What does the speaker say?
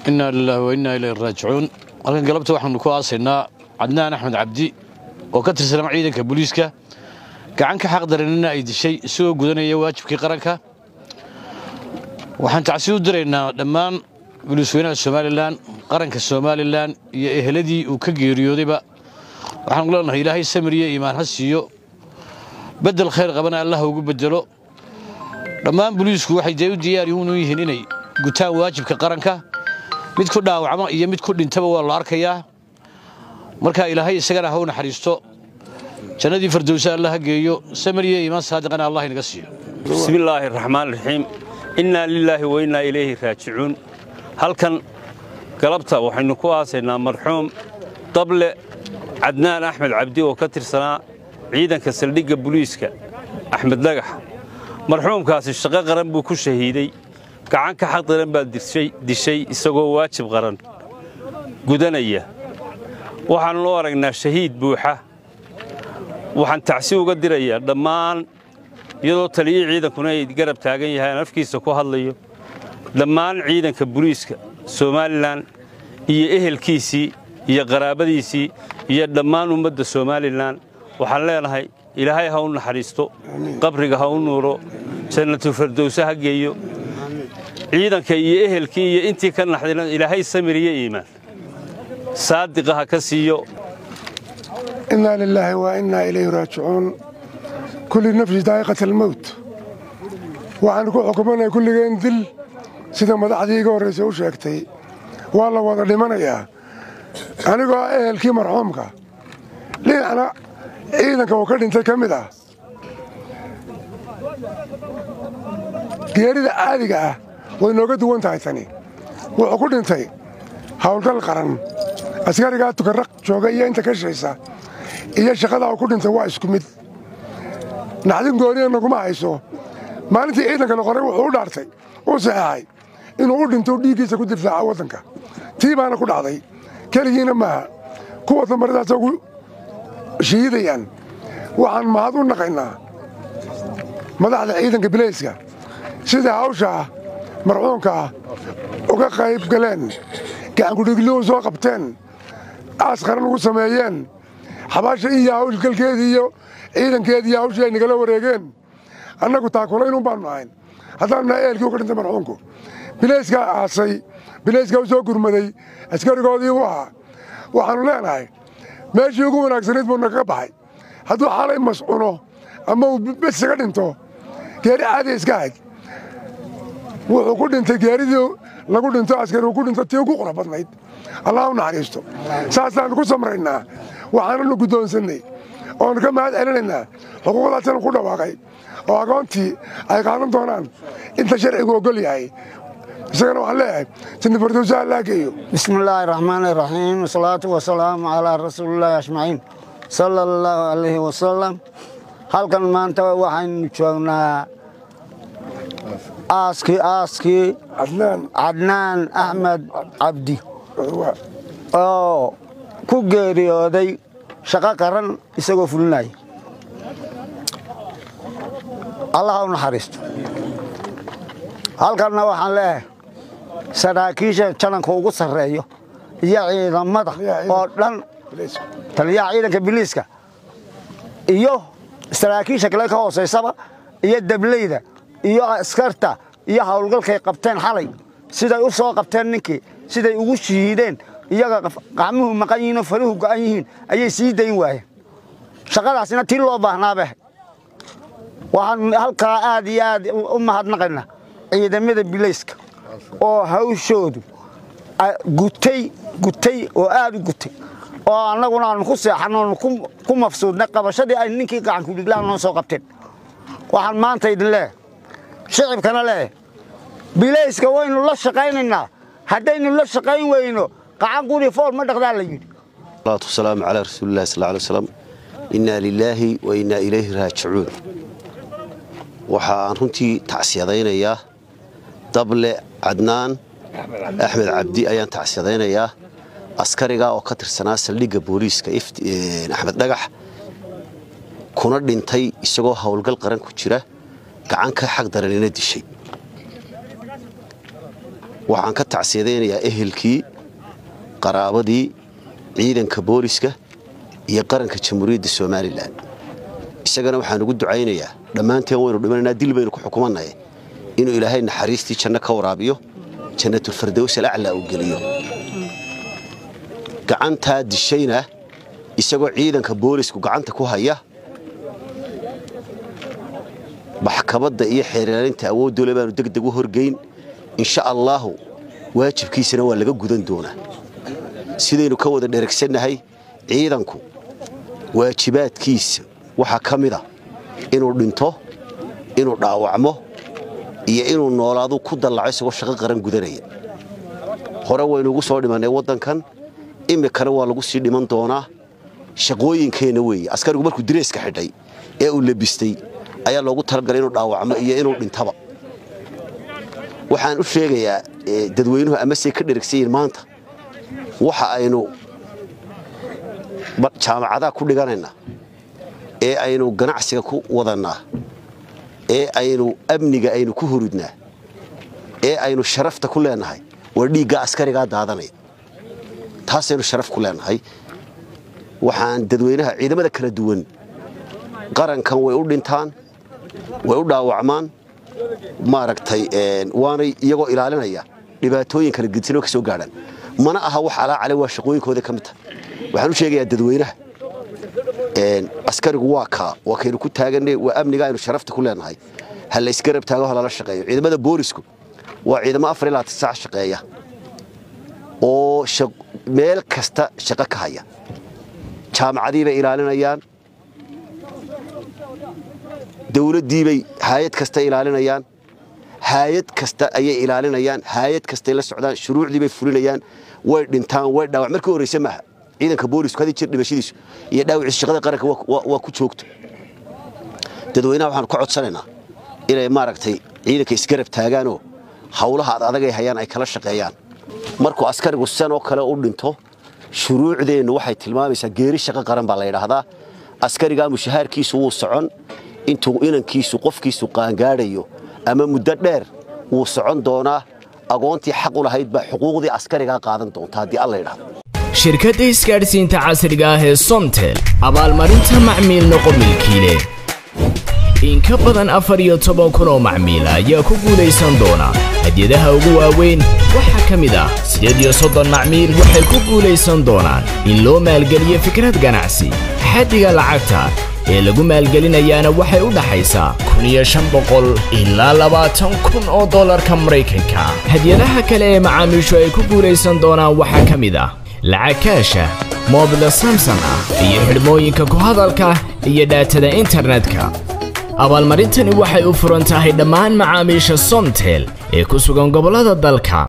inaa lilaahi wa innaa ilayhi raajicuun halkan galabta waxaanu ku aasaynaa cadnaan axmed cabdi oo ka tirsanaa ciidanka booliiska gacan ka xaqdaranina ay dishay isagoo gudanaya waajibkii qaranka waxaan tacsi u diraynaa dhammaan gulisweynaha somalilan qaranka somalilan iyo eheladii uu ka geeriyoodayba waxaanu leenahay ilaahay samiriyo iimaan ha siiyo bedel khayr qabana allah ugu bedelo dhammaan booliisku waxay dee u diyaar u yihiin inay gutaan waajibka qaranka mid ku dhaawacma iyo mid ku dhintaba waa la arkayaa marka ilaahay isagana ha u naxariisto jannadii fardowsa allah ha geeyo samiriyo iimaan saadiqana allah inaga siiyo bismi illaahi raxmaan raxiim innaa lilaahi wa innaa ilayhi raajicuun halkan galabta waxaynu ku aasaynaa marxuum dable cadnaan axmed cabdi oo ka tirsanaa ciidanka saldhigga buliiska axmed dhagax marxuumkaasi shaqo qaran buu ku shahiiday gacan ka xaqdaran baa dishay isagoo waajib qaran gudanaya waxaannu u aragnaa shahiid buuxa waxaan tacsi uga dirayaa dhammaan iyadoo taliyii ciidankuna ay garab taagan yahaan afkiisa ku hadlayo dhammaan ciidanka buliiska somalilan iyo ehelkiisii iyo qaraabadiisii iyo dhammaan ummadda somalilan waxaan leenahay ilaahay ha u naxariisto qabriga ha u nuuro jannatu fardowse ha geeyo ciidanka iyo ehelkii iyo intii ka naxdayna ilaahay samiriyo iimaan saadiqa ha ka siiyo innaa lilaahi wa innaa ilayhi raajicuun kulli nafsi daa'iqat almowt waxaan ku xukumanaya kulligeen dil sida madaxdii iga horraysay u sheegtay waa la wada dhimanayaa anigoo ah ehelkii marxuumka dhinacna ciidanka uu ka dhintay ka mid ah geerida caadiga ah way nooga duwan tahay tani wuxuu ku dhintay howlgal qaran askarigaa tukarraq jooga iyo inta ka shaysa iyo shaqadaa uu ku dhintay waa isku mid naxdin gooniya naguma hayso maalintii ciidanka la qoray wuxuu u dhaartay uu saxeexay inuu u dhinto dhiiggiisa ku difaaca waddanka tii baana ku dhacday keligiina maaha kuwa dambaradaasa ugu shahiidayaan waxaan mahad u naqaynaa madaxda ciidanka bilayska sida hawshaa marxuumkaa uga qayb galeen gacankudhigluhu soo qabteen aas qaran ugu sameeyeen xabaasha iyo hawlgalkeedii iyo ciidankeedii iyo hawshii ay nagala wareegeen annagu taakulaynun baannu ahayn haddaannu nahay ehelkii u ka dhintay marxuumku bilayskaa aasay bilayskaa u soo gurmaday askarigoodii u ahaa waxaannu leenahay meeshii ugu wanaagsanayd buu nagaga baxay hadduu xalay mascuno ama uu besiga dhinto geeri caadiya iska ahayd wuxuu ku dhintay geeridii lagu dhinto askari uu ku dhinto tii ugu qurux badnayd allah u naxariisto saasaannu ku samraynaa waxaananu guddoonsannay oonu ka mahad celinaynaa xuquuqdaasanu ku dhawaaqay oo agoontii ay qaadan doonaan inta sharcigu oggol yahay isagana waxaan leeyahay janna fardowsa allaa geeyo bismi illaahi raxmaani raxiim wasalaatu wasalaamu calaa rasuulillaahi ajmaciin sala allahu calayhi wasalam halkan maanta waxaynu joognaa aaskii aaskii cadnaan axmed cabdi oo ku geeriyooday shaqo qaran isagoo fulinaya allah u naxariisto halkanna waxaan leeyahay saraakiisha jananka ugu sarreeyo iyo ciidamada oo dhan taliyaha ciidanka biliiska iyo saraakiisha kale ka hoosaysaba iyo dableyda iyo askarta iyo howlgalkay qabteen xalay siday u soo qabteen ninkii siday ugu shahiideen iyaga qacmuhu maqan yihiin oo faruhu go'an yihiin ayay sii dayn waayeen shaqadaasina tii loo baahnaabeh waxaan halkaa aad iyo aad u mahadnaqaynaa ciidamada bilayska oo hawshoodu gutay gutay oo aad u gutay oo annaguna aanu ku seexanno oonu ku mafsuudnay qabashadii ay ninkii gacankudhiglaan noo soo qabteen waxaan maanta idin leeyahay shicibkana leeyahay bilayska waynu la shaqaynaynaa haddaynu la shaqayn weyno qacan quri fool ma dhaqdaa la yidhi salaatu wasalaamu calaa rasuulillahi sal alay waslam innaa lilaahi wa innaa ilayhi raajicuun waxa aan runtii tacsiyadaynayaa dable cadnaan axmed cabdi ayaan tacsiyadaynayaa askariga oo ka tirsanaa saldhigga booliiska axmed dhagax kuna dhintay isagoo howlgal qaran ku jira gacan ka xaq daranina dishay waxaan ka tacsiyadaynayaa ehelkii qaraabadii ciidanka booliska iyo qaranka jamhuuriyadda somalilan isagana waxaan ugu ducaynayaa dhammaanteen waynu dhimanaynaa dil baynu ku xukumannaye inuu ilaahay naxariistii janno ka waraabiyo jannatulfardows alaclaa uu geliyo gacantaa dishayna isagoo ciidanka boolisku gacanta ku haya maxkamadda iyo xeerlaalinta awooddoole baanu degdeg u horgeyn insha allaahu waajibkiisana waa laga gudan doonaa sidaynu ka wada dheragsannahay ciidanku waajibaadkiisa waxaa ka mida inuu dhinto inuu dhaawacmo iyo inuu noolaadu ku dallaco isagoo shaqo qaran gudanaya hore waynu ugu soo dhimannay waddankan imikana waa lagu sii dhiman doonaa shaqooyinkeenna weeye askarigu markuu direeska xidhay ee uu labistay ayaa loogu talagalay inuu dhaawacmo iyo inuu dhintaba waxaan u sheegayaa dadweynuhu amasey ka dheragsanyihin maanta waxa aynu jaamacadaha ku dhiganaynaa ee aynu ganacsiga ku wadannaa ee aynu amniga aynu ku huridnaa ee aynu sharafta ku leenahay waa dhiigga askarigaa daadanaya taasaynu sharaf ku leenahay waxaan dadweynaha ciidamada kala duwan qarankan way u dhintaan way u dhaawacmaan maaragtay waanay iyagoo ilaalinaya dhibaatooyin kala gedsanoo ka soo gaadhaan mana aha wax alaacale waa shaqooyinkooda ka mid tahay waxaan u sheegayaa dadweynaha askarigu waa kaa waa kaynu ku taaganay waa amniga aynu sharafta ku leenahay ha la isgarab taago ha lala shaqeeyo ciidamada boolisku waa ciidamo afar ilaa saac shaqeeya oo meel kasta shaqo ka haya jaamacadii bay ilaalinayaan dawladdiibay haayad kasta ilaalinayaan haayad kasta ayay ilaalinayaan haayad kastay la socdaan shuruucdii bay fulinayaan way dhintaan way dhaawac markii horreyse maaha ciidanka boolisku hadii jir dhimashadiisu iyo dhaawiciisu shaqada qaranka waa ku joogto dadweynaha waxaanu ka codsanaynaa inay maaragtay ciidanka isgarab taagaanoo hawlaha ad adagay hayaan ay kala shaqeeyaan markuu askarigu sidan oo kale u dhinto shuruucdeennu waxay tilmaamaysaa geeri shaqo qaran baa la yidhaahdaa askarigaa mushahaarkiisu wuu socon intuu inankiisu qofkiisu qaangaadhayo ama muddo dheer wuu socon doonaa agoontii xaq u lahayd baa xuquuqdii askarigaa qaadan doonta haddii alla yidhahdo shirkadda isgaadhsiinta casriga ah ee somtel abaalmarinta macmiil noqo milkiile in ka badan afar iyo toban kun oo macmiil ayaa ku guulaysan doona hadyadaha ugu waaweyn waxaa ka mid ah siddeed iyo soddon macmiil waxay ku guulaysan doonaan in loo maalgeliyo fikrad ganacsi xaddiga lacagta ee lagu maalgelinayaana waxay u dhaxaysaa kun iyo shan boqol ilaa labaatan kun oo dollarka maraykanka hadyadaha kale ee macaamiishu ay ku guulaysan doonaan waxaa ka mid ah lacag kaasha moobila samson ah iyo xidhmooyinka ku hadalka iyo dhaatada internetka abaalmarintani waxay u furan tahay dhammaan macaamiisha somtel ee ku sugan gobollada dalka